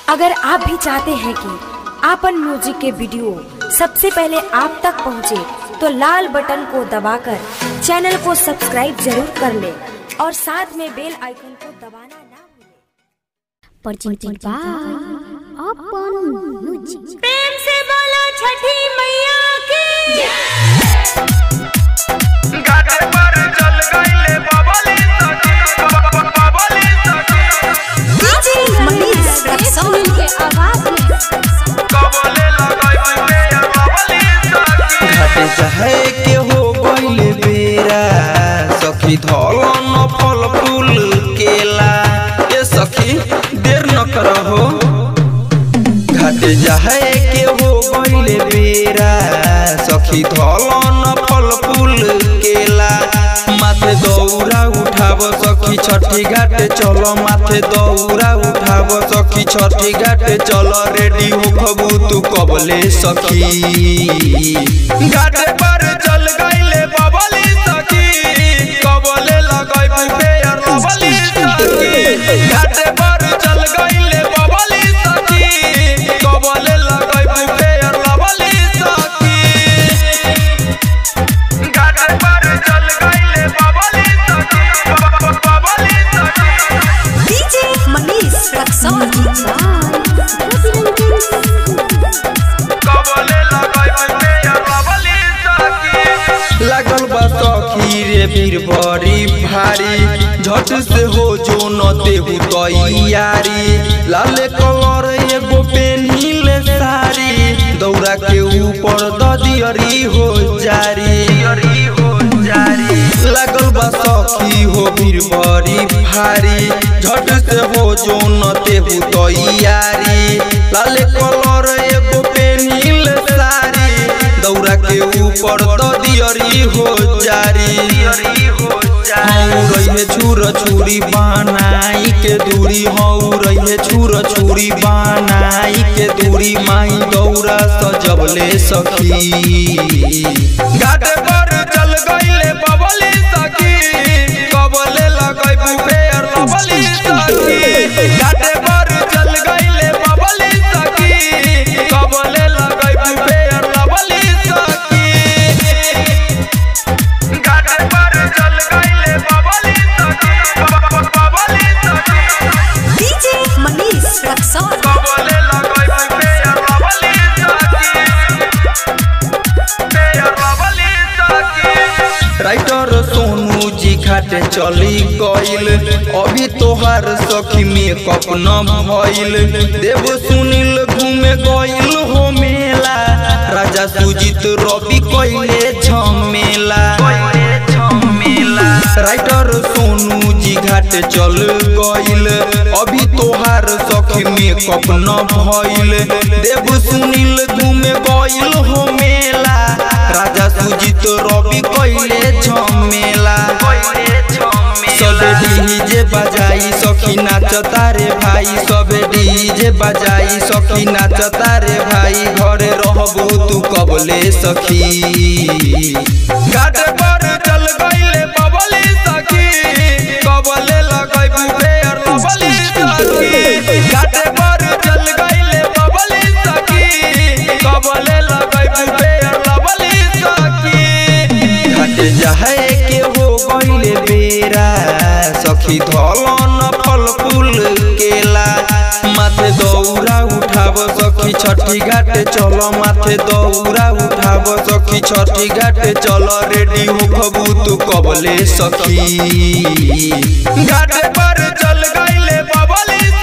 अगर आप भी चाहते हैं कि आपन म्यूजिक के वीडियो सबसे पहले आप तक पहुंचे, तो लाल बटन को दबाकर चैनल को सब्सक्राइब जरूर कर ले और साथ में बेल आइकन को दबाना ना भूलें। presented by Open Music. प्रेम से बोलो छठी मैया की घाटे पर चल गईले बबली सखी बबली सखी DJ Manish Raksol के आवाज में कबले लगई पे बबली सखी घाटे चाहे के हो गइले बेरा सखी धलन फल फूल केला ए सखी देर न करहो घाटे चाहे के हो गइले बेरा सखी धलन फल फूल केला माथे दौरा उठाव सखी छठी घाटे चलो माथे दौरा उठाव सखी छठी घाटे चलो रेडी हो खबू तू कबले सखी घाटे पर चल गईले बबली सखी कबले लगई पेयर बबली सखी घाटे पर चल गईले बबली सखी कबले लगई पेयर बबली सखी घाटे पर चल गईले बबली सखी बबली सखी DJ Manish Raksol कबले लगई पे बबली सखी लागल बा सखी रे वीर बड़ी भारी झट से हो जो न देहु तैयारी लाले कलर एगो पेन्हिले सारी दौरा के ऊपर ददियरी हो जारी हरी हो जारी लागल बा सखी हो वीर बड़ी भारी झट से हो जो न देहु तैयारी लाले कलर एगो पेन्हिले सारी दौरा के ऊपर ददियरी हो जारी हरी हो जारी हौ रहे छुर छुरी बनाई के दूरी हौ रहे छुर छुरी बनाई के दूरी माई दौरा सजबले सखी घाटे पर चल गईले बबली सखी कबले लगई बुफेर बबली सखी घाटे पर चल गईले बबली सखी कबले लगई बुफेर बबली सखी घाटे पर चल गईले बबली सखी बबली सखी DJ Manish Raksol कबले लगई पे बबली सखी पे बबली सखी राइटर सोनू जी घाटे चली गईल अभी तोहार सखी मेकअप न भइल देव सुनील घूमे गईल हो मेला राजा सुजीत रवि कइले झमेला राइटर सोनू जी घाटे चल गईल अभी तोहार सखी मेकअप न भइल देव सुनील घूमे गईल हो मेला राजा सुजीत रवि कइले झमेला सबे डीजे बजाई सखी नाचता रे भाई सबे डीजे बजाई सखी नाचता रे भाई घरे रहबो तू कबले सखी घाटे पर चल गईले बबली सखी कबले लगई बुफेर बबली सखी घाटे पर चल गईले बबली सखी कबले लगई बुफेर बबली सखी घाटे जाहे के हो गईले बेरा सखी धलन फल फूल केला माथे दौरा उठाव सखी छठी घाटे चलो माथे दौरा उठाव सखी छठी घाटे चलो रेडी हो खबू तू कबले सखी घाटे पर चल गईले बबली